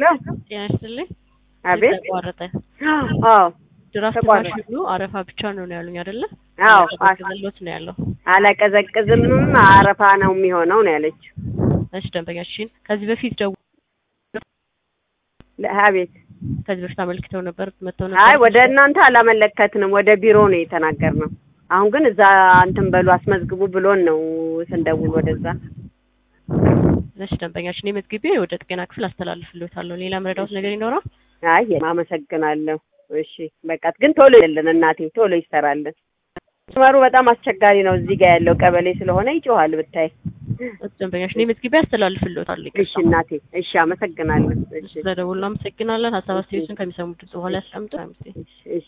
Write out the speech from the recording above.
ሄሎ ጤና ይስጥልኝ። አቤት ተቋረጠ። አዎ ድራፍት ተቋረጠ። ማሽኑ አረፋ ብቻ ነው ነው ያሉኝ አይደለ? አዎ አቀዘቅዝሎት ነው ያለው። አላቀዘቅዝምም አረፋ ነው የሚሆነው ነው ያለችው እሺ ደንበኛችን ከዚህ በፊት ደው ለ- አቤት ከዚህ በፊት አመልክተው ነበር መጥተው አይ ነበር። ወደ እናንተ አላመለከትንም ወደ ቢሮ ነው የተናገርነው አሁን ግን እዛ እንትን በሉ አስመዝግቡ ብሎን ነው ስንደውል ወደዛ እሺ ደንበኛችን የመዝግቤ ወደ ጥገና ክፍል አስተላልፍልዎታለሁ። ሌላ መረዳት ነገር ይኖራል? አይ አመሰግናለሁ እሺ በቃ ግን ቶሎ ይልን እናቴ ቶሎ ይሰራልን መስመሩ በጣም አስቸጋሪ ነው እዚህ ጋር ያለው ቀበሌ ስለሆነ ይጮሃል ብታይ ደንበኛችን የመዝግቤ አስተላልፍልዎታለሁ። እሺ እናቴ እሺ አመሰግናለሁ እሺ ስለደውሉ አመሰግናለን። ሀሳብ አስተያየቱን ከሚሰሙት በኋላ ያስቀምጡ። እሺ